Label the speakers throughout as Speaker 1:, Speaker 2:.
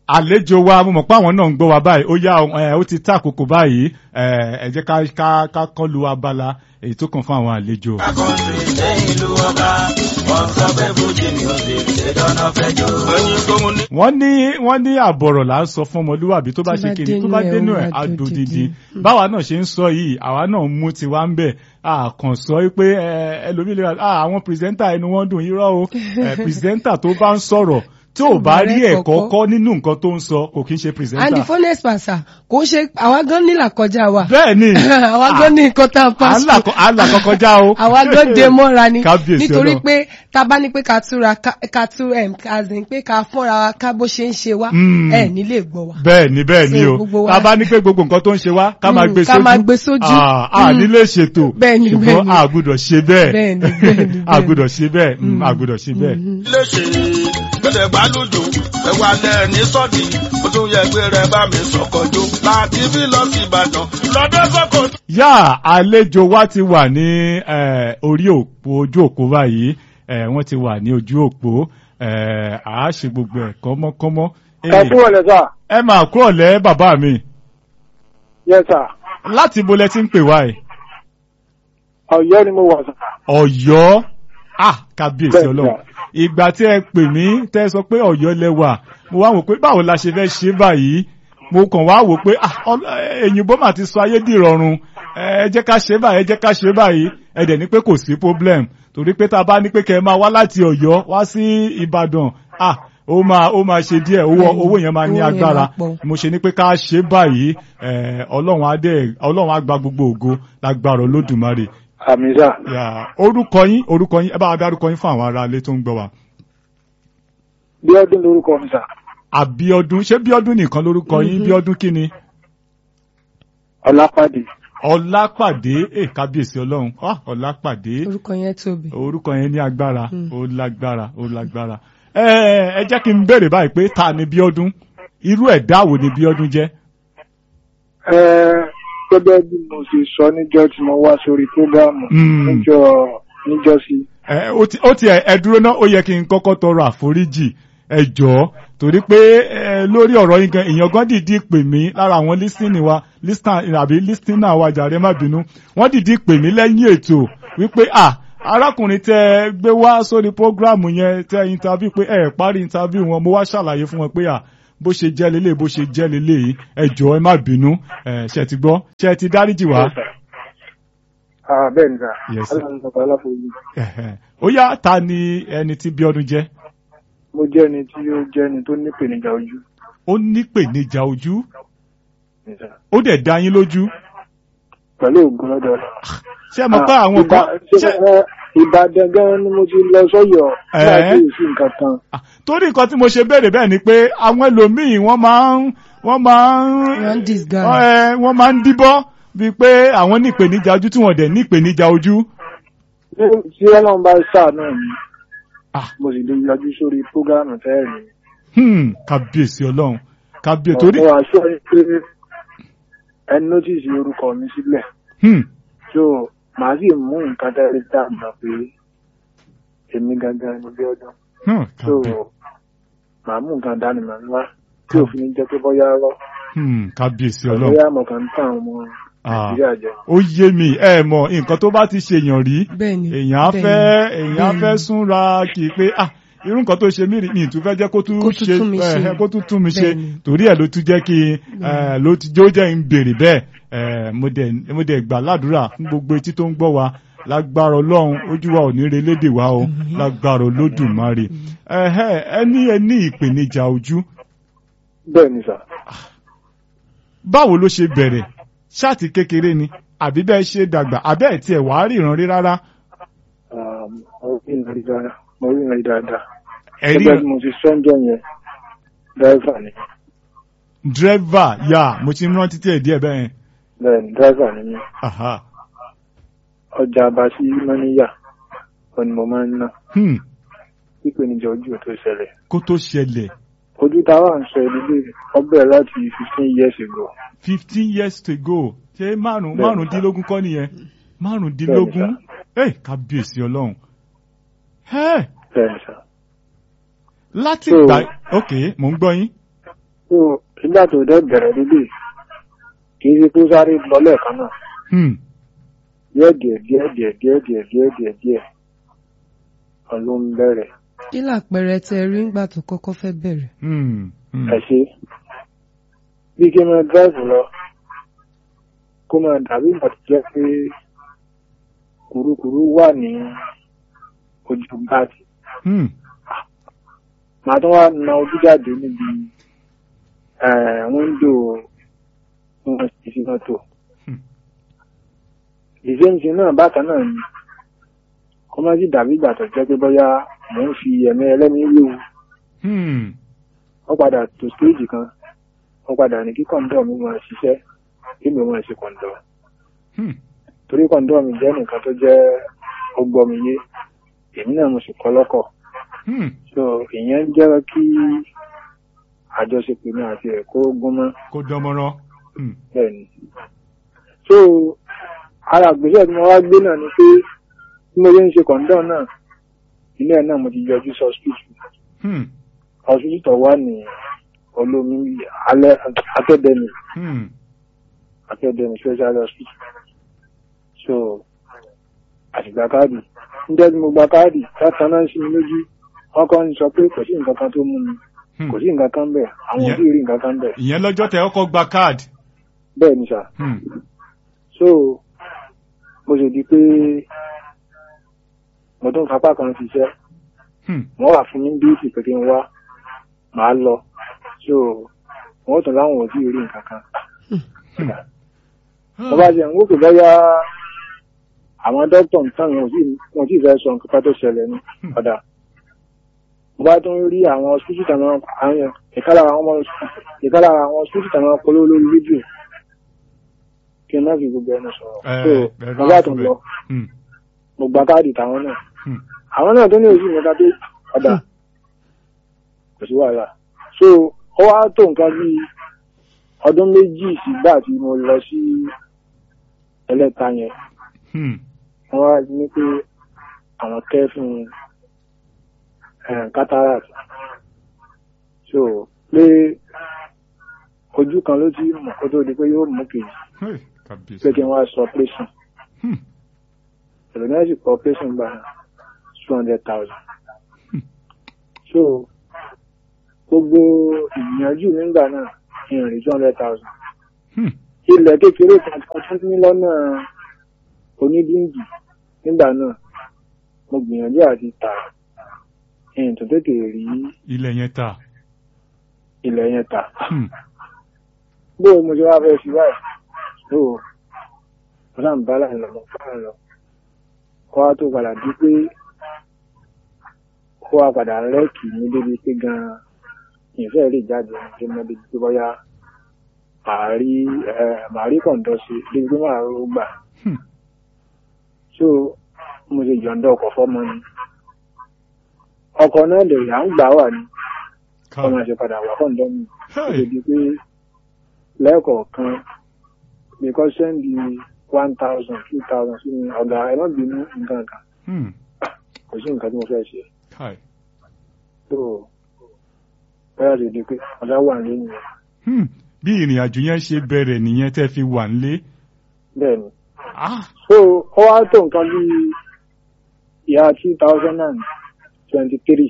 Speaker 1: àlejò wa mo mọ̀ pé àwọn náà ń gbọ́ wa báyìí ó yá ẹ ó ti tá àkókò báyìí ẹ ẹ jẹ́ ká ká ká kọ́ lu abala èyí tó kàn fún àwọn àlejò.
Speaker 2: akọ́sí ṣe ìlú ọba wọ́n sọ pé fújì music ṣe dáná fẹjọ́. ẹyin tó mu ní.
Speaker 1: wọ́n ní wọ́n ní àbọ̀rọ̀ là ń sọ fún ọmọlúwàbí tó bá
Speaker 3: Tó
Speaker 1: ṣe
Speaker 3: bá
Speaker 1: kiri tó
Speaker 3: dénú
Speaker 1: bá
Speaker 3: ẹ̀,
Speaker 1: dénú
Speaker 3: ó
Speaker 1: ẹ̀
Speaker 3: máa
Speaker 1: adùn
Speaker 3: dùn
Speaker 1: dídì
Speaker 3: dídì.
Speaker 1: báwa náà ṣe ń sọ yìí àwa náà mú tiwa ń bẹ̀ àkàn sọ pé ẹlòmíì lè ra "Ah, àwọn pìrìsẹ́ńtà ẹnu wọn dùn irọ́ o Eh, pìrìsẹ́ńtà tó bá ń sọ̀rọ̀ tí ò bá rí
Speaker 3: bẹ̀rẹ̀
Speaker 1: ẹ̀kọ́
Speaker 3: kọ̀kọ́.
Speaker 1: kọ́ nínú nǹkan tó ń sọ kò kí ń ṣe
Speaker 3: and the
Speaker 1: pìrìsẹ́ńtà.
Speaker 3: funnest pastor kò ṣe àwa gan nílà kọjá wa
Speaker 1: bẹ́ẹ̀ ni
Speaker 3: àwa gan ní nǹkan tá a
Speaker 1: à
Speaker 3: pass
Speaker 1: ń là kọ- à ń là kọkọjá o.
Speaker 3: àwa gan dé mọ́ra ni
Speaker 1: Kábíyèsí
Speaker 3: nítorí
Speaker 1: Ọlọ́run.
Speaker 3: pé tá a bá ní pé ká túra ká- ká tú em, azin pé ká fúnra wa ká bó ṣe ń ṣe wá
Speaker 1: Mm.
Speaker 3: ẹ nílé gbọ́ wa.
Speaker 1: bẹ́ẹ̀ ni bẹ́ẹ̀ ni
Speaker 3: So,
Speaker 1: o
Speaker 3: gbogbo wa-
Speaker 1: tá a bá ní pé gbogbo nǹkan tó ń ṣe wá ká máa
Speaker 3: Mm,
Speaker 1: gbé
Speaker 3: ká
Speaker 1: sójú
Speaker 3: máa gbé sójú.
Speaker 1: Ah, a
Speaker 3: Mm.
Speaker 1: nílé ṣètò
Speaker 3: Bẹ́ẹ̀ ni, bẹ́ẹ̀
Speaker 1: ṣùgbọ́n
Speaker 3: ni.
Speaker 1: a gbọ́dọ̀ ṣe bẹ́ẹ̀
Speaker 3: Bẹ́ẹ̀ ni, bẹ́ẹ̀ ni,
Speaker 1: a
Speaker 3: bẹ́ẹ̀ ni.
Speaker 1: gbọ́dọ̀ ṣe bẹ́ẹ̀ Mm, a gbọ́dọ̀ ṣe bẹ́ẹ̀.
Speaker 2: ilé ṣe gbẹdẹ gbàlódò ẹwà lẹ ní sọdí ó tún yẹ pé rẹ bá mi sọkọjó láti bí lọ sí ìbàdàn lọdẹ sọkọ.
Speaker 1: yá àlejò wa ti wà ní eh, orí òpó ojú òpó báyìí eh, wọ́n ti wà ní ojú òpó eh, à á ṣe gbogbo ẹ̀ kọ́mọ́kọ́mọ́. Eh,
Speaker 4: ẹ kúrò lẹ sà
Speaker 1: ẹ máa kúrò lẹ́ bàbá mi
Speaker 4: yẹ sà
Speaker 1: láti ibo lẹ ti ń pè wá ẹ̀.
Speaker 4: Ọ̀yọ́ ni mo wà sà.
Speaker 1: Ọ̀yọ́ ah kábíyèsí
Speaker 4: Bẹ́ẹ̀
Speaker 1: Ọlọ́run
Speaker 4: sà.
Speaker 1: ìgbà tí ẹ pè mí tẹ́ ẹ sọ pé Ọ̀yọ́ lẹ wà mo wá wò pé báwo la ṣe fẹ́ ṣe báyìí mo kàn wá wò pé ah ọl- èyìnbó mà ti sọ ayé dìrọ̀rùn ẹ jẹ́ ká ṣe báyìí ẹ jẹ́ ká ṣe báyìí ẹ dẹ̀ ní pé kò sí problem torí pé tá a bá ní pé kẹ́ ẹ máa wá láti Ọ̀yọ́ wá sí Ìbàdàn ah ó máa ó máa ṣe díẹ̀ owó
Speaker 3: Bẹ́ẹ̀ni,
Speaker 1: owó yẹn máa ní
Speaker 3: owó yẹn
Speaker 1: agbára
Speaker 3: máa pọ̀.
Speaker 1: mo ṣe ní pé ká ṣe báyìí eh, Ọlọ́run á dẹ̀ Ọlọ́run á gba gbogbo ògo lágbára Olódùmarè
Speaker 4: Àmì sà.
Speaker 1: yà orúkọ yín orúkọ yín ẹ bá wa dárúkọ yín fún àwọn ará ilé tó ń gbọ́ wa.
Speaker 4: Bí ọdún lórúkọ mi sà.
Speaker 1: àbíọdún ṣé bíọdún nìkan lórúkọ yín bíọdún kí ni.
Speaker 4: Ọlápàdé.
Speaker 1: ọlápàdé ẹ kábíyèsí ọlọ́run ah, ọlápàdé
Speaker 3: orúkọ yẹn tóbi.
Speaker 1: orúkọ yẹn ní agbára ó lágbára ó lágbára. ẹ ẹ jẹ́ kí n béèrè báyìí pé ta ni bíọdún irú ẹ̀dá wo ni bíọdún jẹ́.
Speaker 4: Ẹ gẹ́gẹ́ bí mo ṣe sọ níjọ́ tí mo wá sórí prógámù
Speaker 1: Mm.
Speaker 4: níjọ́ níjọ́ sí.
Speaker 1: ẹ ó ti ó ti ẹ ẹ dúró náà ó yẹ kí n kọ́kọ́ tọrọ àforíjì ẹ jọ̀ọ́ torí pé ẹ lórí ọ̀rọ̀ yín gan èèyàn gan dìídì pè mí lára àwọn lísìnì wa lísìnà àbí lísìnà wa jàre má bínú wọ́n dìídì pè mí lẹ́yìn ètò wípé à arákùnrin tẹ ẹ gbé wá sórí prógráàmù yẹn tẹ interview pé ẹ parí interview wọn mo wá ṣàlàyé fún wọn pé à bó ṣe jẹ́ lélẹ̀ bó ṣe jẹ́ lélẹ̀ yìí ẹ jọ̀ọ́ ẹ má bínú ẹ ṣe ti gbọ́ ṣe ti dáríjì wá.
Speaker 4: Ah, bẹ́ẹ̀ ni sà.
Speaker 1: Yes, sir.
Speaker 4: Aláàánú bàbá aláforíjì.
Speaker 1: Ẹ̀hẹ̀. ó yá ta ni ẹni tí Bíọ́dún jẹ́.
Speaker 4: Mo jẹ́ ẹni tí ó jẹ́ ẹni tó nípèníjà ojú.
Speaker 1: ó nípèníjà ojú
Speaker 4: Ni sà.
Speaker 1: ó dẹ̀ dá yín lójú
Speaker 4: Pẹ̀lú ògùn lọ́dọ̀ rẹ̀.
Speaker 1: ṣé ẹ mọ̀ pé àwọn
Speaker 4: Ìbà-
Speaker 1: kan
Speaker 4: ṣé,
Speaker 1: ṣé
Speaker 4: ẹ, Ìbàdàn gan ni mo ti lọ sọ́yọ̀
Speaker 1: Ẹ̀.
Speaker 4: láti èsì nǹkan kan.
Speaker 1: Ah, torí nǹkan tí mo ṣe béèrè bẹ́ẹ̀ ni pé àwọn ẹlòmíì wọ́n máa ń wọ́n máa ń
Speaker 3: Wọ́n ń disguise.
Speaker 1: ẹ, wọ́n máa ń díbọ́ bíi pé àwọn ní ìpèníjà ojú tí wọ́n dẹ̀ ní ìpèníjà ojú.
Speaker 4: Ní- Tí Ọlọ́run bá ṣàánú mi,
Speaker 1: Ah.
Speaker 4: mo sì lè yọjú sórí prógámù tẹ́ẹ̀rì.
Speaker 1: Hmm, kábíyèsí ọlọ́run kábíyèsí torí
Speaker 4: Mo wá sọ pé ẹ nọ́tìsì orúkọ mi sílẹ̀.
Speaker 1: hmm,
Speaker 4: So màá sì mú nǹkan tẹ́lẹ̀ dàgbà pé èmi gangan ni bí ọdún.
Speaker 1: hmm,
Speaker 4: So
Speaker 1: kábí-
Speaker 4: màá mú nǹkan dánimọ̀ ńlá tí òfin ní jẹ́ pé bọ́yá rọ́.
Speaker 1: hmm, kábíyèsí ọlọ́run.
Speaker 4: Bọ́yá àmọ̀ kan ń tàn àwọn ọmọ Nàìjíríà jẹ.
Speaker 1: ó yé mi ẹ mọ̀ nǹkan tó bá ti ṣèyàn rí
Speaker 3: bẹ́ẹ̀ni
Speaker 1: èèyàn á
Speaker 3: bẹ́ẹ̀ni,
Speaker 1: fẹ́ èèyàn á fẹ́
Speaker 3: bẹ́ẹ̀ni.
Speaker 1: súnra kì í pé ah irú nǹkan tó ṣe mí rí mi ì tún fẹ́ jẹ́ kó tún
Speaker 3: Kó tún
Speaker 1: ṣe
Speaker 3: tún mi ṣe.
Speaker 1: ẹ, kó tún tún mi ṣe
Speaker 3: Bẹ́ẹ̀ni.
Speaker 1: torí ẹ̀ ló tún jẹ́ kí ẹ, ló ti jó jẹ́ ń béèrè bẹ́ẹ̀ ẹ, mo dẹ̀ mo dẹ̀ gbà ládùúrà fún gbogbo etí tó ń gbọ́ wa lágbára ọlọ́run ojú wa ò ní re lédè wa o lágbára olódùmarè ẹhẹ́ ẹ ní ẹ ní ìpèníjà ojú
Speaker 4: Bẹ́ẹ̀ ni sà.
Speaker 1: báwo ló ṣe bẹ̀rẹ̀ ṣáàtì kékeré ni àbí bẹ́ẹ̀ ṣe dàgbà àbẹ́ ẹ̀ tiẹ̀ wàá ríran rí rárá
Speaker 4: Um, Mo rí ìrìn dáadáa. Mo rí ìrìn dáadáa.
Speaker 1: ẹ̀rí
Speaker 4: Gẹ́gẹ́ bí mo ti sọ́njọ́ yẹn, dráìvà ni.
Speaker 1: dírẹ́fà yà mo ti ń rántí tí ẹ̀ díẹ̀ bẹ́ẹ̀
Speaker 4: Bẹ́ẹ̀ ni dráìvà ni mí.
Speaker 1: aha
Speaker 4: Ọjà Abasi Mọ́níyà, òun ni mo máa ń ná.
Speaker 1: hmm.
Speaker 4: Ìpèníjà ojú ò tó ṣẹlẹ̀.
Speaker 1: kó tó ṣẹlẹ̀
Speaker 4: Ojú táwa ń sọ ìdílé ọbẹ̀ láti fifteen years ago.
Speaker 1: fifteen years to go ṣé márùn
Speaker 4: Bẹ́ẹ̀ni,
Speaker 1: márùndínlógún kọ́ nìyẹn márùndínlógún ẹ kábíyèsí ọlọ́run ẹ
Speaker 4: Bẹ́ẹ̀ ni sà.
Speaker 1: láti
Speaker 4: So-
Speaker 1: gbà ok mò ń gbọ́ yín
Speaker 4: so nígbà tó dẹ́ bẹ̀rẹ̀ lílé kì í ṣe kó sáré lọ lẹ́ẹ̀kan náà
Speaker 1: Hmm.
Speaker 4: díẹ̀ díẹ̀ díẹ̀ díẹ̀ díẹ̀ díẹ̀ díẹ̀ díẹ̀ díẹ̀ ọlọ́run bẹ̀rẹ̀
Speaker 3: kí làpẹẹrẹ tẹ rí ńgbà tó kọ́kọ́ fẹ́ bẹ̀rẹ̀.
Speaker 1: Hmm. Hmm.
Speaker 4: ẹ ṣe bí kí n máa dráìfù lọ kó máa dàbí ìgbà tó jẹ́ pé kùrukùru wà ní ojú báàtì
Speaker 1: Hmm.
Speaker 4: màá tún wá na ojú jáde níbi wíńdò wọn sì sí mọ́tò
Speaker 1: Hmm.
Speaker 4: ìṣèǹsì náà bákan náà ni kó má sì dàbí ìgbà tó jẹ́ pé bóyá mò ń fi ẹ̀mí ẹlẹ́mí léwu
Speaker 1: Hmm.
Speaker 4: wọ́n padà tó stéèjì kan wọ́n padà ní kí kọ̀ǹdọ̀ mi máa ṣiṣẹ́ kí mi máa ṣe kọ̀ǹdọ̀
Speaker 1: Hmm.
Speaker 4: torí kọ̀ǹdọ̀ mi jẹ́ nìkan tó jẹ́ ọgbọ́n mi yé èmi náà mo sì kọ́ lọ́kọ̀
Speaker 1: Hmm.
Speaker 4: so ìyẹn jẹ́ kí àjọṣepọ̀ mi àti ẹ̀kọ́ gún mọ́
Speaker 1: kó dánmọ́rán. Hmm.
Speaker 4: bẹ́ẹ̀ ni so ara àgbésẹ̀ tí mo wá gbé náà ni pé bí mo ṣe ń ṣe kọ̀ǹdọ̀ náà ilé ẹ̀ náà mo ti yọjú sí hospital
Speaker 1: Hmm.
Speaker 4: hospital tó wà ní olómi alẹ́ akẹ́dẹ́mì
Speaker 1: Hmm.
Speaker 4: academy special hospital so àtìgbà káàdì níjẹ́ tí mo gba káàdì látàn náà sí mi lójú wọ́n kàn ń sọ pé kò sí nǹkan kan tó mú mi
Speaker 1: Hmm.
Speaker 4: kò sí nǹkan kan bẹ̀ àwọn
Speaker 1: Ìyẹn-
Speaker 4: òbí rí nǹkan kan bẹ̀
Speaker 1: ìyẹn lọ́jọ́ tẹ ọkọ̀ gba káàdì.
Speaker 4: bẹ́ẹ̀ ni sà
Speaker 1: Hmm.
Speaker 4: so mo ṣe di pé mo tún fapá kan ṣiṣẹ́
Speaker 1: Hmm.
Speaker 4: wọ́n wà fún mi bí ìpè kí n wá màá lọ so wọ́n tún láwọn òbí rí nǹkan kan mo bá ṣe ń wókè bọ́yá àwọn dókítà ń tàn wọn wọn sì fẹ́ sọ nǹkan kan tó ṣẹlẹ̀ ní ọ̀dà mo bá tún rí àwọn hospital tàwọn àwọn ìkálà àwọn ọmọ ìkálà àwọn hospital tàwọn polówó lórí fídíò kí n má fi gbogbo ẹnu sọ̀rọ̀ so
Speaker 1: ẹ̀rọ
Speaker 4: mo bá tún lọ
Speaker 1: Hmm.
Speaker 4: mo gba káàdì táwọn náà
Speaker 1: Hmm.
Speaker 4: àwọn náà tó ní oṣù mẹ́ta tó ọ̀dà kò sí wàhálà so ó wá tó nǹkan bíi ọdún méjì sígbà tí mo lọ sí ẹlẹ́ta yẹn
Speaker 1: Hmm.
Speaker 4: wọ́n wá ní pé àwọn kẹ́fìn eh, cataract so pé ojú kan ló ti mọ̀ kó tó di pé yóò mú kejì
Speaker 1: Hey,
Speaker 4: pé
Speaker 1: kàbíyèsí.
Speaker 4: kí n wá sọ operation
Speaker 1: Hmm.
Speaker 4: ẹ̀rọ náà sì kọ operation gba two hundred thousand so gbogbo ìgbìyànjú nígbà náà ìrìn two hundred thousand
Speaker 1: Hmm.
Speaker 4: ilẹ̀ kékeré kan tí wọ́n tún ní lọ́nà onídíǹgì nígbà náà mo gbìyànjú àti tà ẹ̀yìn tó tètè rí
Speaker 1: ilẹ̀ yẹn ta.
Speaker 4: ilẹ̀ yẹn tà
Speaker 1: Hmm.
Speaker 4: bó mo ṣe wá fẹ́ fi báyìí so mo náà ń bá láì lọ mo fẹ́ràn lọ kó wá tó padà di pé kó wá padà rẹ́ẹ̀kì mi débi pé gan-an ìfẹ́ lè jáde ní pé mo débi pé bóyá màá rí ẹ màá rí kọ̀ǹdọ́ sí débi pé màá ró gbà
Speaker 1: Hmm.
Speaker 4: so mo ṣe yọ̀ǹda ọkọ̀ fọ́mọ ni ọkọ̀ náà lè yà ń gbà wà ní ọmọ
Speaker 1: Ká.
Speaker 4: ṣe padà wà kọ̀ǹdọ́ mi ó
Speaker 1: Hey.
Speaker 4: lè di pé lẹ́ẹ̀kọ̀ọ̀kan nìkan sẹ́ndì one thousand two thousand sí mi ọ̀gá ẹ má bínú nǹkan kan
Speaker 1: Hmm.
Speaker 4: kò sí nǹkan tí mo fẹ́ ṣe
Speaker 1: Káì.
Speaker 4: tó bẹ́ẹ̀ lè di pé ọ̀dà wà ní nìyẹn
Speaker 1: Hmm. bí ìrìn àjò yẹn ṣe bẹ̀rẹ̀ nìyẹn tẹ́ fi wà nílé.
Speaker 4: bẹ́ẹ̀ ni
Speaker 1: Ah.
Speaker 4: so ó wá tó nǹkan bí ìyá two thousand and twenty three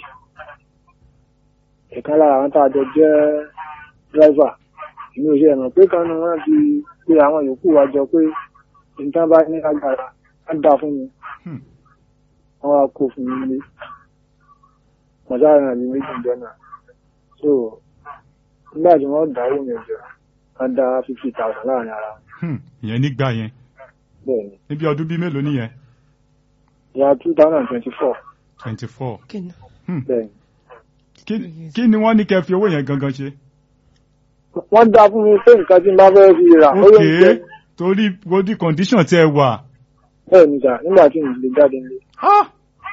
Speaker 4: ìkan lára àwọn tá a jọ jẹ́ dírẹ́fà èmi ò ṣe ẹ̀mọ̀ pé kan ní wọ́n ti pe àwọn yòókù wa jọ pé nǹkan bá ní agbára á dá fún mi
Speaker 1: Hmm.
Speaker 4: wọ́n wá kó fún mi nílé mọ̀sára mi méjì jọ náà so nígbà tí wọ́n dáwó mi jọ wọ́n dá fifty thousand láàrin ara wọn
Speaker 1: Hmm. ìyẹn nígbà yẹn.
Speaker 4: bẹ́ẹ̀ ni
Speaker 1: níbi ọdún bíi mélòó nìyẹn.
Speaker 4: ìyá two thousand and twenty four
Speaker 1: twenty four.
Speaker 3: kí ni
Speaker 4: bẹ́ẹ̀ ni.
Speaker 1: kí kí ni wọ́n ní kẹ́ fi owó yẹn gangan ṣe.
Speaker 4: wọ́n dá fún mi pé nǹkan tí n bá fẹ́ fi rà ó yẹ ń jẹ́
Speaker 1: ok torí body condition tẹ́ ẹ wà.
Speaker 4: bẹ́ẹ̀ ni sà nígbà tí mo lè jáde nílé
Speaker 1: Ah.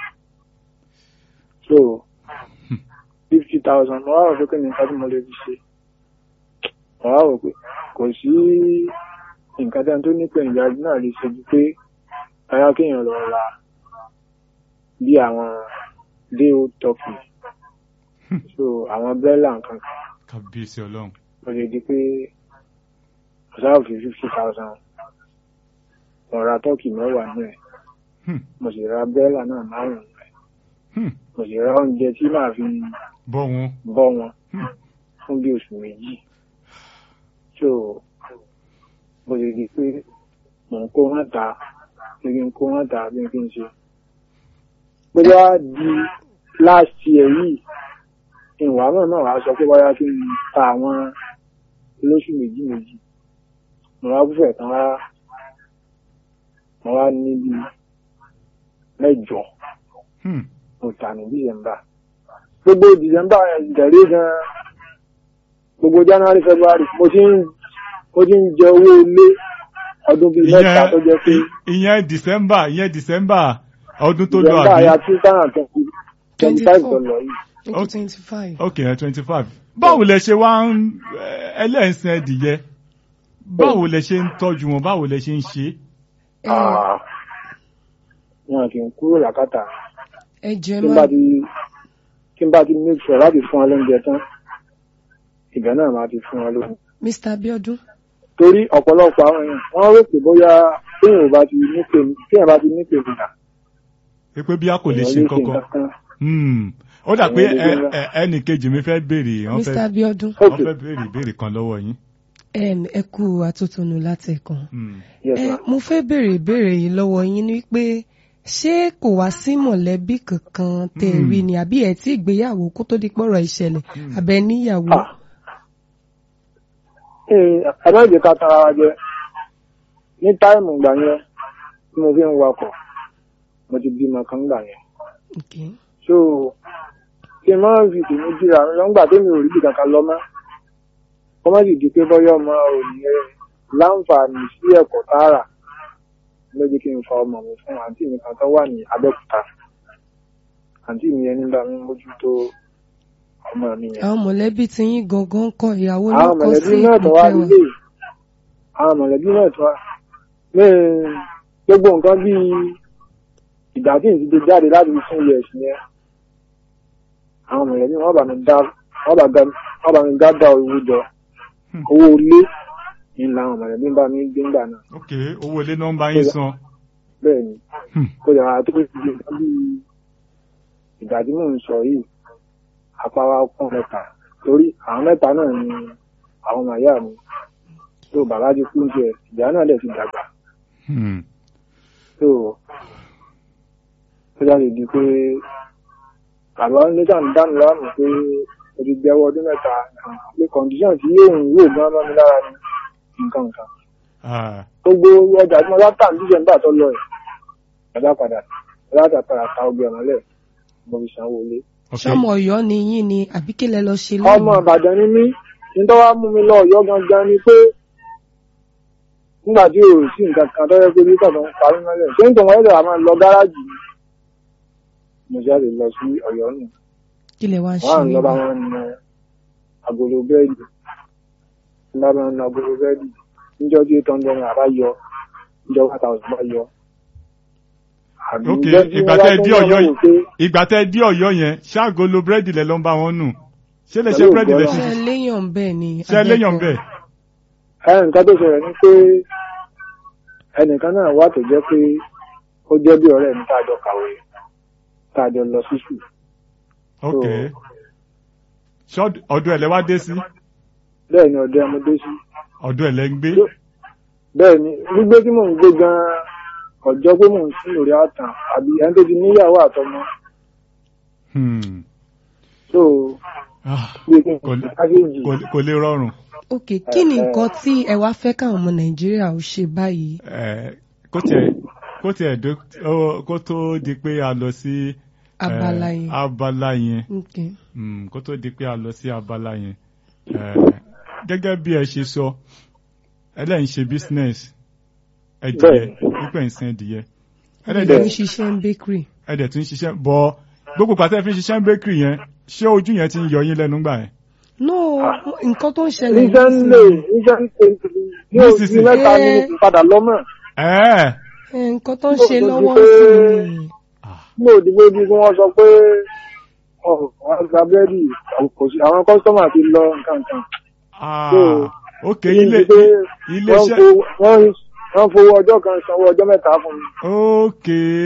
Speaker 4: so fifty thousand mo wá rò pé kí ni nǹkan tí mo lè fi ṣe mo wá rò pé kò sí nǹkan tí ẹni tó ní pènijà náà lè ṣe ju pé báyà kéèyàn lọ ra bí àwọn day old turkey so àwọn bẹ́là nǹkan kan
Speaker 1: kábíyèsí ọlọ́run
Speaker 4: mo lè di pé ọ̀sáà fi fifty thousand mo ra tọ́kì mẹ́wàá náà ẹ̀
Speaker 1: Hmm,
Speaker 4: mo sì ra bẹ́là náà márùn-ún ẹ̀
Speaker 1: hmm,
Speaker 4: mo sì ra oúnjẹ tí màá fi
Speaker 1: bọ́ wọn
Speaker 4: bọ́ wọn
Speaker 1: Hmm.
Speaker 4: fún bí oṣù méjì so mo lè di pé mò ń kó wọn ta bí kí n kó wọn ta bí kí n ṣe bóyá di last year yìí ìwà náà náà wàá sọ pé bóyá kí n ta àwọn lóṣù méjì méjì mo wá búfẹ̀ tán wá mo wá níbi mẹ́jọ
Speaker 1: Hmm,
Speaker 4: mo tà ní december gbogbo december ìtẹ̀lé gan gbogbo january february mo ti ń mo ti ń jẹ owó ilé ọdún bíi mẹ́ta tó jẹ́ pé
Speaker 1: ìyẹn ìyẹn december ìyẹn december ọdún tó lọ
Speaker 4: december
Speaker 1: àbí
Speaker 4: ya two thousand twenty twenty five tó lọ yìí
Speaker 3: twenty twenty five.
Speaker 1: ok twenty five báwo lẹ ṣe wá ń ẹlẹ́sìn ẹdìyẹ báwo lẹ ṣe ń tọ́jú wọn báwo lẹ ṣe ń ṣe
Speaker 4: Ah, wọn kì í kúrò lákàtà
Speaker 3: ẹ jẹ́
Speaker 4: tí n
Speaker 3: má
Speaker 4: bá ti tí n bá ti make sure láti fún wọn lóúnjẹ tán ìgbà náà máa ti fún wọn lóúnjẹ.
Speaker 3: Mr. Abiodun
Speaker 4: torí ọ̀pọ̀lọpọ̀ àwọn èèyàn wọ́n rò pé bóyá téèyàn bá ti ní pè téèyàn bá ti ní pè nígbà
Speaker 1: pé bí a kò lè ṣe kankan
Speaker 4: kan.
Speaker 1: Hmm, ó dà pé
Speaker 4: Èèyàn lè
Speaker 1: ẹ-
Speaker 4: ṣe
Speaker 1: ẹ- ẹnì kejì mi fẹ́ béèrè wọ́n
Speaker 3: Mr.
Speaker 1: fẹ́
Speaker 3: Abiodun
Speaker 1: wọ́n
Speaker 4: ok
Speaker 1: fẹ́ béèrè ìbéèrè kan lọ́wọ́ yín.
Speaker 3: em, ẹ kú atótónu látẹ̀kàn.
Speaker 1: Hmm,
Speaker 4: yes
Speaker 3: ẹ
Speaker 4: ma.
Speaker 3: mo fẹ́ béèrè ìbéèrè yìí lọ́wọ́ yín ni pé ṣé kò wá sí mọ̀lẹ́bí kankan tẹ́ ẹ
Speaker 1: Hmm.
Speaker 3: rí ni àbí ẹ tí ìgbéyàwó kó tó di pọ̀rọ̀ ìṣẹ̀lẹ̀
Speaker 1: Hmm.
Speaker 3: àbẹ níyàwó.
Speaker 4: Ah. Ee, ẹ má jẹ́ ká tara wa jẹ ní táìmù ìgbà yẹn tí mo fi ń wakọ̀ mo ti bímọ kan gbà yẹn
Speaker 3: Okay.
Speaker 4: so kí n má fi tèmi jíra mi lọ́ngbà tèmi ò rí bí kankan lọ mọ́ kó má sì di pé bọ́yọ̀ ọmọ òní láǹfààní sí ẹ̀kọ́ tààrà ló jẹ́ kí n fa ọmọ mi fún àǹtí mi kan tó wà ní Abẹ́òkúta àǹtí mi yẹn nígbà mi mójútó ọmọ mi yẹn.
Speaker 3: àwọn mọ̀lẹ́bí ti yín gangan kọ ìyàwó ló
Speaker 4: àwọn
Speaker 3: kọ
Speaker 4: mọ̀lẹ́bí
Speaker 3: sí
Speaker 4: náà tó wá
Speaker 3: ìpínlẹ̀
Speaker 4: nílé àwọn mọ̀lẹ́bí náà tó wá ní gbogbo nǹkan bíi ìgbà tí ìdíje jáde láti fún ilẹ̀ ẹ̀sìn yẹn àwọn mọ̀lẹ́bí wọn bá mi dá wọn bá ga- wọn bá mi dá dá owó jọ
Speaker 1: Hmm.
Speaker 4: owó ilé ní làwọn mọ̀lẹ́bí bá mi gbé ńgbà náà
Speaker 1: ok owó ilé nọ́mbà yín san.
Speaker 4: bẹ́ẹ̀ ni
Speaker 1: Hmm,
Speaker 4: kó yàrá tó ti di nǹkan bíi ìgbà tí mò ń sọ yìí àpáwá kún mẹ́ta torí àwọn mẹ́ta náà ni àwọn ọmọ ìyá mi tó bàbá ti kú jẹ ìyá náà dẹ̀ ti dàgbà
Speaker 1: hmm,
Speaker 4: tó tó jáde di pé bàbá ní sàn dánù láàmú pé mo ti gbẹ́wọ́ ọdún mẹ́ta pé kọ̀ǹdíṣàn tí yóò ń wò gan mọ́ mi lára ni nǹkan nǹkan
Speaker 1: ah,
Speaker 4: gbogbo ọjà tí mo bá tà ní dísẹ́mbà tó lọ ẹ̀ bàbá padà bàbá padà ta ọgbẹ́ ọ̀mọ́lẹ̀ mo fi sanwó ilé.
Speaker 1: ok
Speaker 3: ṣọmọ Ọ̀yọ́ ni yín ni àbí kí lẹ lọ ṣe
Speaker 4: ọmọ ìbàdàn ni mí nítorí wàá mú mi lọ Ọ̀yọ́ gangan ni pé nígbà tí o sí nǹkan kan tó yẹ pé nígbà tó ń parí mọ́lẹ̀ ṣé nítorí wọn yóò máa lọ gáràjì ni mo jáde lọ sí Ọ̀yọ́ nù
Speaker 3: kí lẹ wá ń ṣe
Speaker 4: wọn à ń lọ bá
Speaker 3: níbẹ̀?
Speaker 4: wọn nu agolo bẹ́ẹ̀dì ń bá wọn nu agolo bẹ́ẹ̀dì níjọ́ tí eight hundred naira bá yọ níjọ́ one thousand bá yọ. àbí
Speaker 1: ok
Speaker 4: níjọ́ tí
Speaker 1: ìgbà
Speaker 4: wọ́n bá
Speaker 1: tẹ́
Speaker 4: tún
Speaker 1: dé
Speaker 4: wọ́n
Speaker 1: Ọ̀yọ́
Speaker 4: wò
Speaker 1: yìí
Speaker 4: pé
Speaker 1: ìgbà tẹ́ dé Ọ̀yọ́ yẹn ṣáàgó lo búrẹ́dì lẹ ló ń bá wọn nù ṣé lè ṣe
Speaker 4: Pẹ̀lú
Speaker 1: búrẹ́dì lẹ
Speaker 4: ògbọ́n
Speaker 1: ṣe
Speaker 3: ṣe léyàn bẹ́ẹ̀ ni
Speaker 1: ṣe léyàn
Speaker 3: Adẹ́kọ̀?
Speaker 1: bẹ́ẹ̀.
Speaker 4: ẹ nǹkan tó ṣẹlẹ̀ ni pé ẹnìkan náà wà tó jẹ́ pé ó jẹ́ bí ọ̀rẹ́ mi tá a jọ kàwé tá a jọ lọ sí sùn.
Speaker 1: ok ṣé ọdún ẹ̀ lẹ wá dé sí
Speaker 4: bẹ́ẹ̀ ni ọ̀dọ́ ọmọdé sí.
Speaker 1: ọdún ẹ̀ lẹ ń gbé
Speaker 4: bẹ́ẹ̀ ni gbígbé tí mò ń gbé gan-an ọjọ́ pé mò ń sún lórí àtàn àbí ẹni tó ti níyàwó àtọmọ
Speaker 1: Hmm,
Speaker 4: tó
Speaker 1: ah,
Speaker 4: gbé kí n
Speaker 1: kò lè-
Speaker 4: kákéjì.
Speaker 1: kò lè- kò lè rọrùn
Speaker 3: ok kí ni nǹkan tí ẹ wá fẹ́ káwọn ọmọ Nàìjíríà ó ṣe báyìí
Speaker 1: Eh, kó tiẹ̀ kó tiẹ̀ dó ó- kó tó di pé a lọ sí eh,
Speaker 3: abala yẹn
Speaker 1: abala yẹn
Speaker 3: ok
Speaker 1: Hmm, kó tó di pé a lọ sí abala yẹn Eh, gẹ́gẹ́ bí ẹ ṣe sọ ẹlẹ́yìn ṣe business ẹdìyẹ
Speaker 4: Bẹ́ẹ̀.
Speaker 1: pípẹ́ ìsìn ẹdìyẹ
Speaker 3: ẹ
Speaker 1: ẹlẹ́dẹ̀
Speaker 3: ń ṣiṣẹ́ ń bakery
Speaker 1: ẹdẹ̀ tún ṣiṣẹ́ bọ́ gbogbo pàtẹ́ fi ń ṣiṣẹ́ ń bakery yẹn ṣé ojú yẹn ti ń yọ yín lẹ́nu gbà yẹn.
Speaker 3: no nǹkan tó ń ṣẹlẹ̀
Speaker 4: níṣẹ́ ń lè níṣẹ́ ń pè ní òsì
Speaker 1: Nísinsìnyí.
Speaker 4: mẹ́ta ni mo fi padà lọ́mọ̀.
Speaker 1: Ẹ̀ẹ́
Speaker 3: Eh, nǹkan tó ń ṣe
Speaker 4: Ó ti
Speaker 3: lọ́wọ́
Speaker 4: pé-
Speaker 3: sí ni
Speaker 4: mo dìbò bí wọ́n sọ pé wọ́n gba búrẹ́dì kò sí àwọn kọ́sítọ́mà ti lọ nǹkan kan.
Speaker 1: Ah,
Speaker 4: So,
Speaker 1: ok ilé
Speaker 4: pé
Speaker 1: ilé
Speaker 4: wọ́n
Speaker 1: iṣẹ́
Speaker 4: fo- wọ́n- wọ́n fowó ọjọ́ kan sanwó ọjọ́ mẹ́ta fún mi.
Speaker 1: ok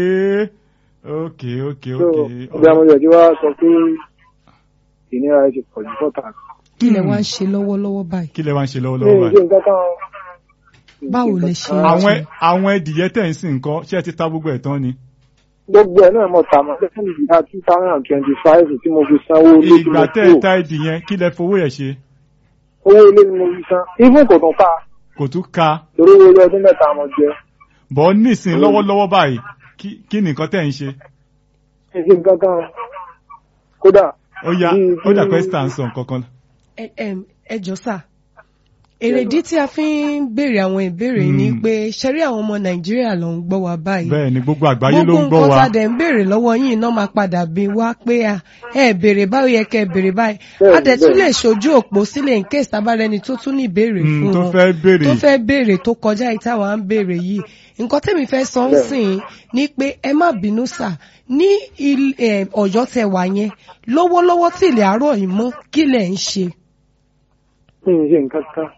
Speaker 1: ok ok
Speaker 4: so
Speaker 1: ok
Speaker 4: ọbẹ̀ àwọn ìyẹ̀dí wa sọ pé ìnira ẹ ti pọ̀ jù fọ́tà.
Speaker 3: kí lẹ wá ń ṣe lọ́wọ́lọ́wọ́ báyìí
Speaker 1: kí lẹ wá ń ṣe
Speaker 4: mi
Speaker 1: lọ́wọ́lọ́wọ́
Speaker 4: ì
Speaker 1: báyìí
Speaker 4: ṣe nǹkan kan.
Speaker 3: Báwo lẹ ṣe ń
Speaker 1: àwọn àwọn ẹdìyẹ tẹ̀ ń sìn nǹkan ṣé ẹ ti ta gbogbo ẹ̀ tán ni.
Speaker 4: gbogbo ẹ̀ náà mo tà mọ́ lẹ́yìn ìgbà two thousand and twenty five tí mo fi sanwó ilé tí
Speaker 1: ìgbà
Speaker 4: mo
Speaker 1: tẹ́ ẹ
Speaker 4: kúrò
Speaker 1: ta ẹdì yẹn kí lẹ fowó yẹn ṣe
Speaker 4: owó ilé ni mo fi san even kò tún ká
Speaker 1: kò tún ka
Speaker 4: torí owó ilé ọdún mẹ́ta mo jẹ.
Speaker 1: bọ́ nísìn lọ́wọ́lọ́wọ́ báyìí kí- kí ni nǹkan tẹ̀ ń ṣe.
Speaker 4: mi ì ṣe nǹkan kan kódà
Speaker 1: ó yá
Speaker 4: bí-
Speaker 1: ó dà
Speaker 4: bí-
Speaker 1: pé star ń sọ nǹkan kan.
Speaker 3: Ẹ- em, ẹ jọ sà èrèdí tí a fi ń béèrè àwọn ìbéèrè yìí ni
Speaker 1: Mm.
Speaker 3: pé ṣẹ́rí àwọn ọmọ nàìjíríà ló ń gbọ́ wa báyìí
Speaker 1: bẹ́ẹ̀ ni gbogbo àgbáyé ló
Speaker 3: gbogbo
Speaker 1: ń gbọ́
Speaker 3: nǹkan
Speaker 1: wa.
Speaker 3: tá a dẹ̀ ń béèrè lọ́wọ́ yín náà máa padà bí wá pé à ẹ béèrè báwo yẹ kẹ́ ẹ béèrè báyìí
Speaker 4: Bẹ́ẹ̀ni,
Speaker 3: a dẹ̀ tún
Speaker 4: bẹ́ẹ̀ni.
Speaker 3: lè ṣojú òpó sílẹ̀ in case tabarẹni tó tún ní ìbéèrè
Speaker 1: Mm,
Speaker 3: fún
Speaker 1: tó
Speaker 3: wọn
Speaker 1: fẹ́ béèrè.
Speaker 3: tó fẹ́ béèrè tó kọjá yìí táwa ń béèrè yìí nǹkan tẹ́mi fẹ́ sọ ń
Speaker 4: Bẹ́ẹ̀ni.
Speaker 3: sìn ní pé ẹ má bínú sà ní il- eh, ọ̀yọ́ tẹ wà yẹn lọ́wọ́lọ́wọ́ tí ilẹ̀ àárọ̀ yìí mọ́ kí lẹ̀ ń ṣe
Speaker 4: mi ì ṣe nǹkan kan.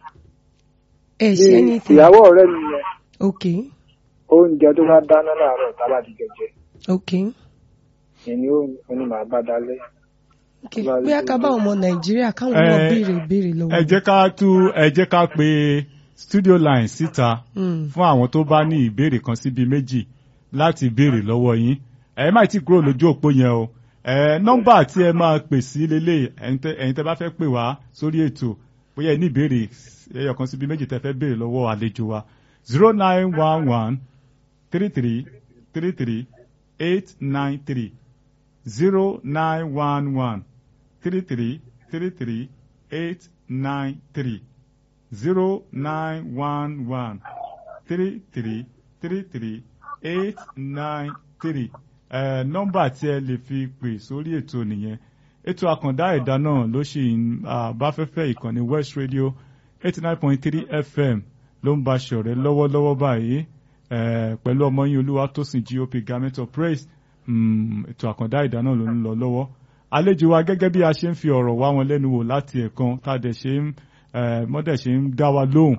Speaker 3: ẹ
Speaker 4: Bí
Speaker 3: ṣe ní ti
Speaker 4: ìyàwó ọ̀rẹ́ mi yẹn
Speaker 3: ok
Speaker 4: oúnjẹ tó bá dáná láàárọ̀ tábà ti jẹjẹ
Speaker 3: ok
Speaker 4: ìní ó ní màá bá dalẹ̀.
Speaker 3: ok
Speaker 4: Bá a lè
Speaker 3: bóyá ká
Speaker 4: ṣe
Speaker 3: bá àwọn ọmọ nàìjíríà káwọn náà
Speaker 1: Eh,
Speaker 3: béèrè ìbéèrè lọ́wọ́
Speaker 1: ẹ jẹ́ ká tú ẹ jẹ́ ká pe studio line síta
Speaker 3: Mm.
Speaker 1: fún àwọn tó bá ní ìbéèrè kan síbi méjì láti béèrè lọ́wọ́ yín ẹ má ti kúrò lójú òpó yẹn o ẹ nọ́mbà tí ẹ máa pè sí lélẹ̀ ẹ̀yin tẹ́ ẹ̀yin tẹ́ bá fẹ́ pè wá sórí ètò bóyá ẹ ní ìbéèrè ẹyọ kan síbi méjì tẹ́ fẹ́ béèrè lọ́wọ́ àlejò wa zero nine one one three three three three eight nine three zero nine one one three three three three eight nine three zero nine one one three three three three eight nine three ẹ nọ́mbà tí ẹ lè fi pè sórí ètò nìyẹn ètò àkàndá ẹ̀dá náà ló ṣì ń ah, bá fẹ́fẹ́ ìkànnì West Radio eighty nine point three FM ló ń bá ṣọ̀rẹ́ lọ́wọ́lọ́wọ́ báyìí eh, pẹ̀lú ọmọ yín Olúwatósìn GOP Garment of Praise mm, ètò àkàndá ẹ̀dá náà ló ń lọ lọ́wọ́ àlejò wa gẹ́gẹ́ bí a ṣe ń fi ọ̀rọ̀ wá wọn lẹ́nu wò láti ẹ̀kan tá a dẹ̀ ṣe ń eh, mọ́dẹ̀ ṣe ń dá wa lóhùn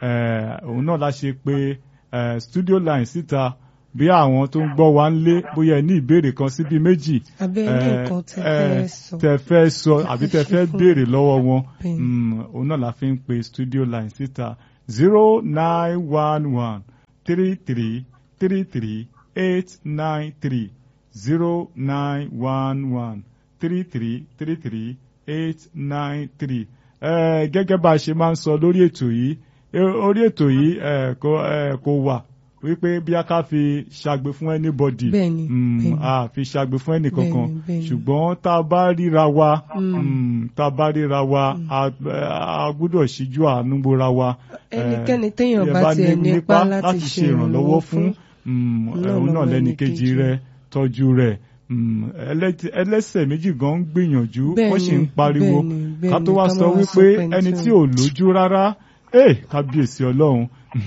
Speaker 1: eh, òun náà la ṣe pé eh, studio line síta bí àwọn tó ń gbọ́ wa ń lé bóyá ẹ ní ìbéèrè kan síbi méjì
Speaker 3: abẹ́ ní
Speaker 1: eh,
Speaker 3: nǹkan tẹ
Speaker 1: eh,
Speaker 3: fẹ́ sọ
Speaker 1: tẹ fẹ́ sọ àbí tẹ
Speaker 3: ṣe
Speaker 1: fẹ́
Speaker 3: fún-
Speaker 1: béèrè lọ́wọ́ wọn
Speaker 3: Bẹ́ẹ̀ni.
Speaker 1: Mm, òun náà la fi ń pe studio line síta zero nine one one three three three three eight nine three zero nine one one three three three three eight nine three. gẹ́gẹ́ bá a ṣe máa ń sọ lórí ètò yìí eh, orí ètò yìí eh, kò eh, kò wà wípé bí a ká fi ṣàgbé fún anybody
Speaker 3: Bẹ́ẹ̀ni,
Speaker 1: Mm,
Speaker 3: bẹ́ẹ̀ni.
Speaker 1: a fi ṣàgbé fún ẹnìkankan
Speaker 3: Bẹ́ẹ̀ni, bẹ́ẹ̀ni.
Speaker 1: ṣùgbọ́n tá a bá ríra wa
Speaker 3: Mm.
Speaker 1: mm, tá a bá ríra wa a- a gbọ́dọ̀ ṣíjú àánú bora wa.
Speaker 3: Ẹnikẹ́ni
Speaker 1: Eh,
Speaker 3: téèyàn
Speaker 1: tí ẹ
Speaker 3: bá tiẹ̀ nípa láti ṣe ìrànlọ́wọ́ fún,
Speaker 1: mm,
Speaker 3: náà
Speaker 1: òun náà
Speaker 3: lọ́mọ
Speaker 1: lẹ́ni
Speaker 3: ẹnìkejì
Speaker 1: kejì rẹ̀ tọ́jú rẹ̀ mm, ẹlẹ́tì- ẹlẹ́sẹ̀ méjì gan ń gbìyànjú wọ́n sì ń
Speaker 3: Bẹ́ẹ̀ni,
Speaker 1: pariwo
Speaker 3: bẹ́ẹ̀ni,
Speaker 1: ká tó
Speaker 3: bẹ́ẹ̀ni,
Speaker 1: wá
Speaker 3: ká
Speaker 1: sọ
Speaker 3: má wá
Speaker 1: wípé
Speaker 3: sọ pé
Speaker 1: ẹni
Speaker 3: ẹni
Speaker 1: tí
Speaker 3: tí
Speaker 1: ò
Speaker 3: ò-
Speaker 1: lójú rárá eh, kábíyèsí ọlọ́run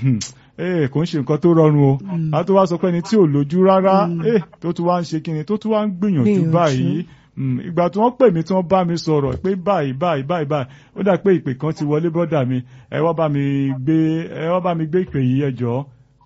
Speaker 1: eh, kò ń ṣe nǹkan tó rọrùn o
Speaker 3: Mm.
Speaker 1: ká tó wá sọ pé ẹni tí ò lójú rárá
Speaker 3: Mm.
Speaker 1: eh, tó tún wá ń ṣe kíni tó tún wá ń gbìyànjú
Speaker 3: Gbìyànjú.
Speaker 1: báyìí Mm, ìgbà tí wọ́n pè mí tí wọ́n bá mi sọ̀rọ̀ pé báyìí báyìí báyìí báyìí ó dà pé ìpè kan ti wọlé bọ́dà mi ẹ wá bá mi gbé ẹ wá bá mi gbé ìpè yìí ẹ jọ̀ọ́.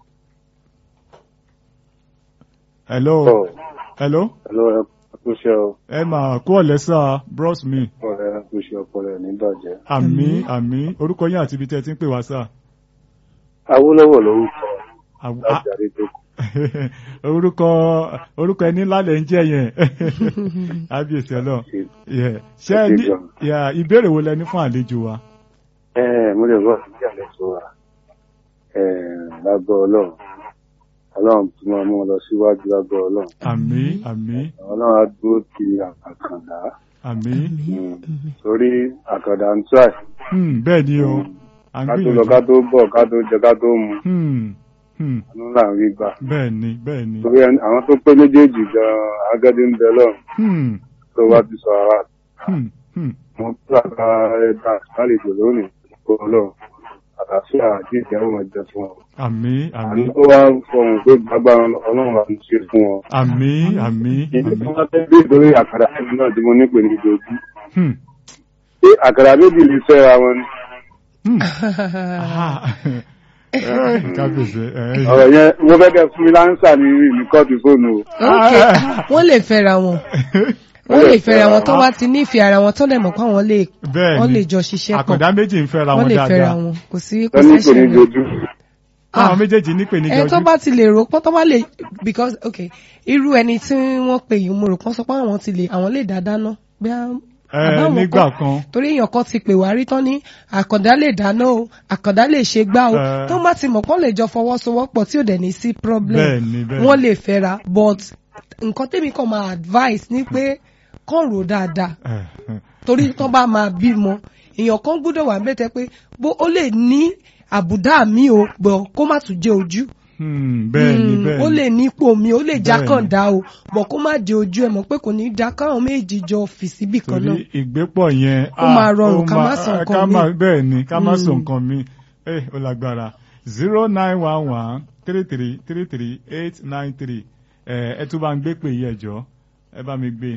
Speaker 1: hello
Speaker 5: Ọ̀,
Speaker 1: hello
Speaker 5: hello, ẹ kú iṣẹ́ o.
Speaker 1: ẹ mà kú ọ̀lẹ́sà bros mi
Speaker 5: Ọ̀rẹ́ ẹ kú iṣẹ́ ọpọlọ ẹ̀ ní bàjẹ́.
Speaker 1: àmì àmì orúkọ yín àti ibi tẹ́ ẹ ti ń pè wá sà.
Speaker 5: Awólọ́wọ̀ lórúkọ
Speaker 1: Àw-
Speaker 5: láti Adétókù.
Speaker 1: orúkọ orúkọ ẹni ńlá lẹ ń jẹ yẹn ábíyèsí ọlọ Yeah. ṣé ẹ ní
Speaker 5: Ẹ ṣé gan.
Speaker 1: yeah, ìbéèrè wo lẹ ní fún àlejò wa.
Speaker 5: Ẹ mo lè bọ́ sí ìyàlẹ̀ tó wa. Ẹ lágbọ́ ọlọ́run. Ọlọ́run tí máa mú ọ lọ síwájú lágbọ́ ọlọ́run.
Speaker 1: àmì àmì
Speaker 5: Ọlọ́run á dúró ti àkàndá.
Speaker 1: àmì
Speaker 5: Mm. Torí àkàndá ń tíráì.
Speaker 1: Hmm, bẹ́ẹ̀ ni o à ń
Speaker 5: Ká tó lọ ká
Speaker 1: gbìyànjú
Speaker 5: tó bọ̀ ká tó jẹ ká tó mu.
Speaker 1: Hmm, hmm,
Speaker 5: Àánú là ń rí gbà.
Speaker 1: bẹ́ẹ̀ ni bẹ́ẹ̀ ni
Speaker 5: Torí ẹni- àwọn tó pé méjèèjì gan-an agẹ́dí ń bẹ lọ́run
Speaker 1: Hmm,
Speaker 5: tó bá ti sọ ara
Speaker 1: hmm, hmm.
Speaker 5: mo gbàgbà ẹ̀dá àlejò lónìí kó lọ àtàṣe àti ìjẹun ọjọ́ fún ọ
Speaker 1: àmín àmín
Speaker 5: àní ó wá fọhùn pé agbára ọlọ́run àti ṣe fún wọn.
Speaker 1: àmín àmín
Speaker 5: ìdí tí
Speaker 1: àmín.
Speaker 5: wọ́n fẹ́ bí ìdórí àkàrà ẹ̀mí náà tí mo ní pè ní ìdòjú.
Speaker 1: Hmm.
Speaker 5: ṣé àkàrà méjì lè fẹ́ra wọn ni.
Speaker 1: Hmm. Ah. Eh, kábíyèsí eh,
Speaker 5: ọ̀rọ̀ yẹn mo fẹ́ kẹ́ fún mi láńsà ní ní kóòtù fóònù o.
Speaker 3: ok wọ́n lè fẹ́ra wọn wọ́n lè fẹ́ra wọn tó bá ti nífẹ̀ẹ́ ara wọn tó dẹ̀ mọ̀ pé àwọn lè
Speaker 1: bẹ́ẹ̀
Speaker 3: wọ́n
Speaker 1: ni
Speaker 3: lè jọ ṣiṣẹ́ pọ̀
Speaker 1: àkàndá méjì ń fẹ́ra
Speaker 3: wọ́n
Speaker 1: wọn
Speaker 3: lè fẹ́ra
Speaker 1: dáadáa
Speaker 3: wọn kò sí kò
Speaker 5: wọ́n ní pè ní
Speaker 3: sẹ́sẹ̀ rẹ̀.
Speaker 5: ìdòjú.
Speaker 1: àwọn méjèèjì nípe ní
Speaker 3: ẹ tó
Speaker 1: jọjú
Speaker 3: bá ti lè rò pé tó bá lè because ok irú ẹni tí wọ́n pè yìí mo rò pọ́n sọ pé àwọn ti lè àwọn lè dá dáná bí
Speaker 1: Eh,
Speaker 3: àbáwọn
Speaker 1: nígbà
Speaker 3: kọ́.
Speaker 1: kan
Speaker 3: torí èèyàn kan ti pè wá rí tán ní àkàndá lè dáná o àkàndá lè ṣe gbá o
Speaker 1: Eh.
Speaker 3: tó má ti mọ̀ pọ́n lè jọ fọwọ́sowọ́pọ̀ tí ò dẹ̀ ní sí problem
Speaker 1: bẹ́ẹ̀ ni bẹ́ẹ̀
Speaker 3: wọ́n lè fẹ́ra but nǹkan tèmi kàn máa advice ni pé kàn rò dáadáa
Speaker 1: Eh, eh.
Speaker 3: torí tó bá máa bímọ èèyàn kan gbọ́dọ̀ wà mẹ́tẹ́ pé bó ó lè ní àbùdá mi o bọ̀ kó má tún jẹ́ ojú
Speaker 1: Hmm, bẹ́ẹ̀ ni
Speaker 3: Mm,
Speaker 1: bẹ́ẹ̀
Speaker 3: ó
Speaker 1: ni.
Speaker 3: lè ní ipò mi ó lè já
Speaker 1: Bẹ́ẹ̀
Speaker 3: kàn
Speaker 1: ni.
Speaker 3: dá o bọ̀ kó má jẹ́ ojú ẹ̀ mọ̀ pé kò ní dá káwọn méjì jọ fì síbì kan náà
Speaker 1: torí ìgbépọ̀ yẹn
Speaker 3: Ó máa rọrùn
Speaker 1: ó
Speaker 3: ká má
Speaker 1: máa-
Speaker 3: sọ nǹkan
Speaker 1: ká
Speaker 3: míì.
Speaker 1: má- bẹ́ẹ̀ ni ká má sọ
Speaker 3: Mm.
Speaker 1: nǹkan mi ẹ ó lágbára zero nine one one three three three three eight nine three ẹ ẹ tún bá ń gbé pè yí ẹjọ́ ẹ bá mi gbé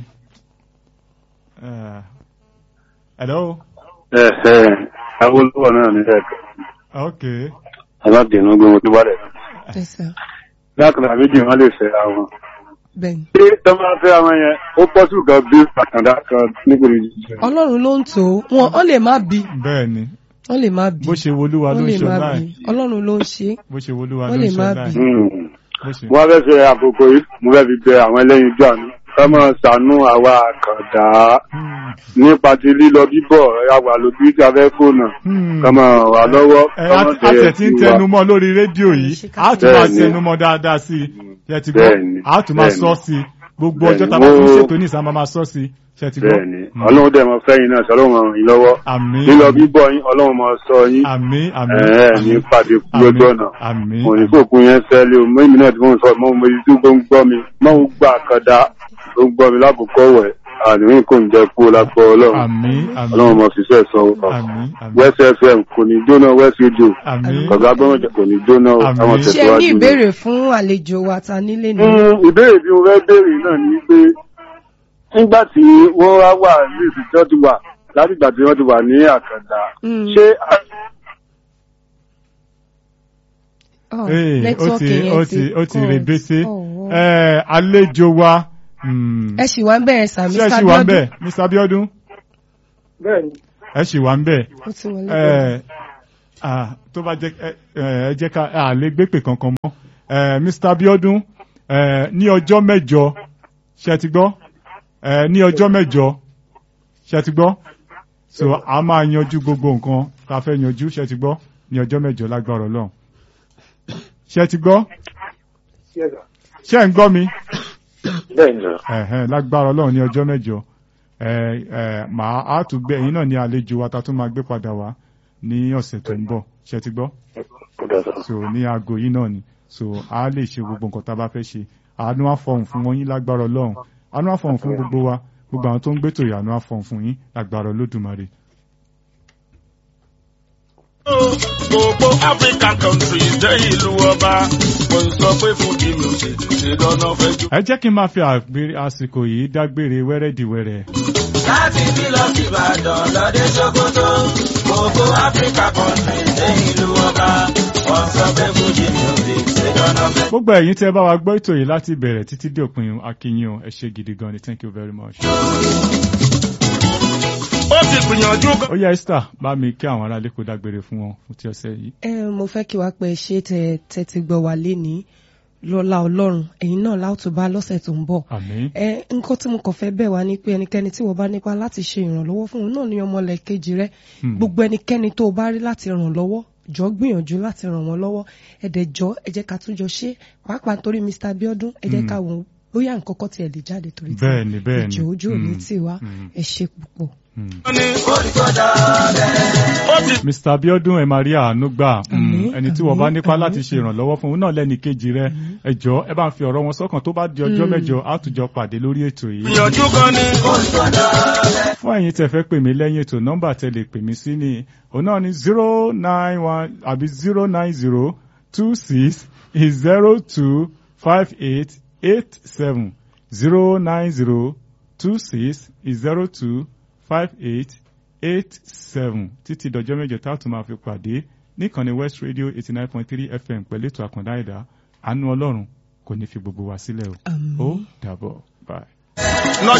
Speaker 1: Eh, hello
Speaker 5: ẹ ẹ awolowó náà ní ẹ̀ka
Speaker 1: ok
Speaker 5: aládìní gbé wọn tó bá rẹ̀.
Speaker 3: Yes, sir.
Speaker 5: lákàrà méjì wọn lè fẹ́ra wọn.
Speaker 3: bẹ́ẹ̀ni
Speaker 5: ṣé tó máa fẹ́ra wọn yẹn ó pọ́sù kan bí àkàndá kan nígbèrè jíjẹ.
Speaker 3: ọlọ́run ló ń tò ó wọn ọ lè má bí
Speaker 1: bẹ́ẹ̀ ni
Speaker 3: wọn lè má bí
Speaker 1: bó ṣe wolúwa ló
Speaker 3: wọn
Speaker 1: ń
Speaker 3: lè
Speaker 1: ṣe
Speaker 3: má
Speaker 1: láì
Speaker 3: bí ọlọ́run ló ń ṣe é.
Speaker 1: bó ṣe wolúwa ló
Speaker 3: Wọ́n
Speaker 1: ń
Speaker 3: lè
Speaker 1: ṣe
Speaker 3: má
Speaker 1: láì
Speaker 3: bí.
Speaker 1: bó ṣe.
Speaker 5: wọ́n fẹ́ ṣe àkókò yìí mo fẹ́ fi bẹ àwọn ẹlẹ́yin jọ àná ká máa ṣàánú àwa àkàndá
Speaker 1: Hmm,
Speaker 5: nípa ti lílọ bíbọ̀ àwà lójú ìjà fẹ́ fóònù
Speaker 1: hmm.
Speaker 5: ká máa wà lọ́wọ́
Speaker 1: ẹ
Speaker 5: ká
Speaker 1: a
Speaker 5: máa
Speaker 1: a tẹ̀ tí ń
Speaker 5: sí wa.
Speaker 1: tẹnu mọ́ lórí rédíò yìí a tún máa
Speaker 5: Bẹ́ẹ̀ni.
Speaker 1: tẹnu mọ́ dáadáa sí i ṣe ti gbọ́
Speaker 5: Bẹ́ẹ̀ni.
Speaker 1: a tún máa
Speaker 5: Bẹ́ẹ̀ni.
Speaker 1: sọ sí i gbogbo
Speaker 5: Bẹ́ẹ̀ni.
Speaker 1: ọjọ́ tá a bá fi ń
Speaker 5: Wo-
Speaker 1: ṣètò ní ìsàmà máa sọ sí i ṣe ti gbọ́.
Speaker 5: bẹ́ẹ̀ni
Speaker 1: Mm.
Speaker 5: ọlọ́run dẹ̀ mọ fẹ́yìn náà sọlọ́run ràn yín lọ́wọ́
Speaker 1: àmín
Speaker 5: lílọ bíbọ̀ yín ọlọ́run mọ sọ yín
Speaker 1: àmín àmín
Speaker 5: ẹ̀ẹ́ ní pàdé kú lójú ọ̀nà
Speaker 1: àmín
Speaker 5: mo ní fòkun yẹn sẹ́lẹ̀ o mọ́ èmi náà tí mo ń sọ mọ́ mo ti tó ń gbọ́ mi mọ́ ń gbà kọ́dá tó ń gbọ́ mi lákòókò wẹ̀ àníwìn kò ń jẹ́ kú lápò ọlọ́run
Speaker 1: àmín àmín
Speaker 5: ọlọ́run mọ ṣiṣẹ́ sọ
Speaker 1: àmín àmín
Speaker 5: west fm kò ní jóná west radio
Speaker 1: àmín
Speaker 5: kọ̀gá gbọ́mọ̀jà kò ní jóná o,
Speaker 1: Àmín.
Speaker 5: táwọn
Speaker 3: ṣé ẹ ní
Speaker 5: tẹ̀síwájú rẹ̀.
Speaker 3: ìbéèrè fún àlejò wa ta nílé ni.
Speaker 5: Mm, ìbéèrè tí mo fẹ́ béèrè náà ni pé nígbà tí wọ́n wá wà ní ìsìtọ́ ti wà láti ìgbà tí wọ́n ti wà ní àkàndá
Speaker 3: Mm.
Speaker 5: ṣé
Speaker 3: Oh,
Speaker 1: Ee, ó
Speaker 3: nẹ́tíwọ́ọ̀kì
Speaker 1: ti
Speaker 3: yẹn
Speaker 1: ó ti ó ti
Speaker 3: cut.
Speaker 1: rebete
Speaker 3: Oh, wow.
Speaker 1: ẹ àlejò wa mm,
Speaker 3: ẹ ṣì wá ń bẹ̀rẹ̀ sà
Speaker 1: ṣé ẹ
Speaker 3: Mr.
Speaker 1: ṣì wà ń
Speaker 3: Abiodun
Speaker 1: bẹ̀ Mr. Abiodun
Speaker 4: bẹ́ẹ̀ni
Speaker 1: ẹ ṣì wà ń bẹ̀
Speaker 3: ó ti wọlé.
Speaker 1: ẹ ah, tó bá jẹ́ ẹ ẹ jẹ́ ká a lè gbé pè kankan mọ́ ẹ Mr. Abiodun ẹ ní ọjọ́ mẹ́jọ ṣe ti gbọ́ ẹ ní ọjọ́ mẹ́jọ ṣe ti gbọ́ so a máa yanjú gbogbo nǹkan tá a fẹ́ yanjú ṣe ti gbọ́ ní ọjọ́ mẹ́jọ lágbára Ọlọ́run ṣe ti gbọ́
Speaker 4: yes sir
Speaker 1: ṣe ń gbọ́ mi
Speaker 5: bẹ́ẹ̀ ni
Speaker 1: ẹ̀hẹ́n lágbára Ọlọ́run ní ọjọ́ mẹ́jọ ẹ ẹ màá á tún gbé ẹ̀yin náà ní àlejò wa ta tún máa gbé padà wá ní ọ̀sẹ̀ tó ń bọ̀ ṣe ti gbọ́ so ní aago yìí náà ni so a lè ṣe gbogbo nǹkan tá a bá fẹ́ ṣe àánú àfọ̀hún fún wọn yín lágbára Ọlọ́run àánú àfọ̀hún fún gbogbo wa gbogbo àwọn tó ń gbétò ìyànú àfọ̀hún fún yín lágbára Olódùmarè.
Speaker 2: gbogbo african countries jẹ́ ìlú ọba kò sọ pé fún kí music ṣe dáná fẹ́ jù.
Speaker 1: ẹ jẹ́ kí n máa fi àgbé- àsìkò yìí dágbére wẹ́rẹ́dìwẹ́rẹ́
Speaker 2: láti bí lọ sí ìbàdàn lọ́dẹ sokoto gbogbo africa countries jẹ́ ìlú ọba wọ́n sọ pé fún kí music ṣe dáná fẹ́.
Speaker 1: gbogbo ẹ̀yin tí ẹ bá wa gbọ́ ètò yìí láti bẹ̀rẹ̀ títí dé òpin akínyìn o ẹ ṣé gidi gan ni thank you very much.
Speaker 2: ó ti gbìyànjú gan.
Speaker 1: ó yá Esther bá mi kí àwọn aráalé kó dágbére fún wọn fún ti ọ̀sẹ̀ yìí.
Speaker 3: ẹ mo fẹ́ kí wàá pẹ́ ṣé tẹ tẹ ti gbọ́ wá lénìí lọ́lá ọlọ́run ẹ̀yin náà láòtú bá lọ́sẹ̀ tó ń bọ̀.
Speaker 1: àmín
Speaker 3: ẹ nǹkan tí mo kàn fẹ́ bẹ̀ wá ni pé ẹnikẹ́ni tí wọ́n bá nípa láti ṣe ìrànlọ́wọ́ fún òun náà ní ọmọlẹ̀ kejì rẹ
Speaker 1: Hmm.
Speaker 3: gbogbo ẹnikẹ́ni tó o bá rí láti ràn lọ́wọ́ jọ gbìyànjú láti ràn wọ́n lọ́wọ́ ẹ̀dẹ̀ jọ ẹ jẹ́ ká tún jọ ṣe pàápàá nítorí Mr. Abiodun ẹ jẹ́
Speaker 1: Hmm.
Speaker 3: ká wò ó bóyá nǹkan kan tiẹ̀ lè jáde torí tí
Speaker 1: Bẹ́ẹ̀ni, bẹ́ẹ̀ni.
Speaker 3: ìjọ ojú òní
Speaker 1: Hmm.
Speaker 3: tì wá
Speaker 1: Hmm.
Speaker 3: ẹ ṣe púpọ̀.
Speaker 1: Hmm.
Speaker 2: ó ní olùkọ́dà bẹ́ẹ̀. ó ti
Speaker 1: Mr. Abiodun ẹ máa rí àánú gbà Mm,
Speaker 3: Àmín,
Speaker 1: ẹni tí wọ́n bá
Speaker 3: àmín,
Speaker 1: nípa
Speaker 3: àmín.
Speaker 1: láti ṣe ìrànlọ́wọ́ fún òun náà lẹ́ni kejì rẹ ẹ jọ̀ọ́ ẹ bá ń fi ọ̀rọ̀ wọn sọ́kàn tó bá di ọjọ́
Speaker 3: Mm.
Speaker 1: mẹ́jọ á tún jọ pàdé lórí ètò yìí.
Speaker 2: gbìyànjú gan ni olùkọ́dà bẹ́ẹ̀.
Speaker 1: fún ẹ̀yin tẹ́ fẹ́ pè mí lẹ́yìn ètò nọ́mbà tẹ́ lè pè mí sí ni òun náà ni zero nine one àbí zero nine zero two six zero two five eight eight seven zero nine zero two six zero two five eight eight seven títí dọjọ́ mẹ́jọ tá a tún máa fi pàdé níkànnì West Radio eighty nine point three FM pẹ̀lú ètò àkàndá ẹ̀dá àánú Ọlọ́run kò ní fi gbogbo wa sílẹ̀ o ó dàbọ̀ bye.